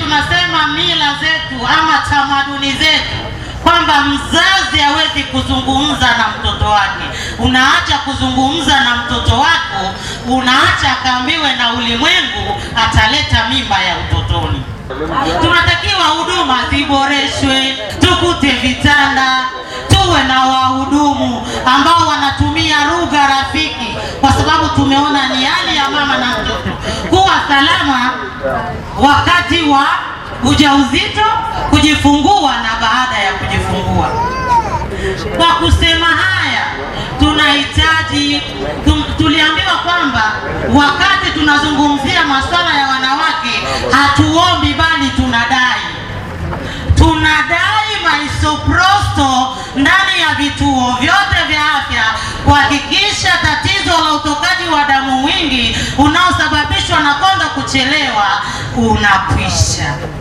tunasema mila zetu ama tamaduni zetu kwamba mzazi hawezi kuzungumza na mtoto wake. Unaacha kuzungumza na mtoto wako, unaacha akaambiwe na ulimwengu, ataleta mimba ya utotoni. Tunatakiwa huduma ziboreshwe, tukute vitanda, tuwe na wahudumu ambao wanatumia lugha rafiki, kwa sababu tumeona ni hali ya mama na mtoto kuwa salama wakati wa ujauzito, kujifungua na baada ya kujifungua. Kwa kusema haya, tunahitaji tum, tuliambiwa kwamba wakati tunazungumzia masuala ya wanawake hatuombi, bali tunadai tunadai maisoprosto ndani ya vituo vyote vya afya kuhakikisha tatizo la utokaji wa damu mwingi unaosababishwa na konda kuchelewa unakwisha.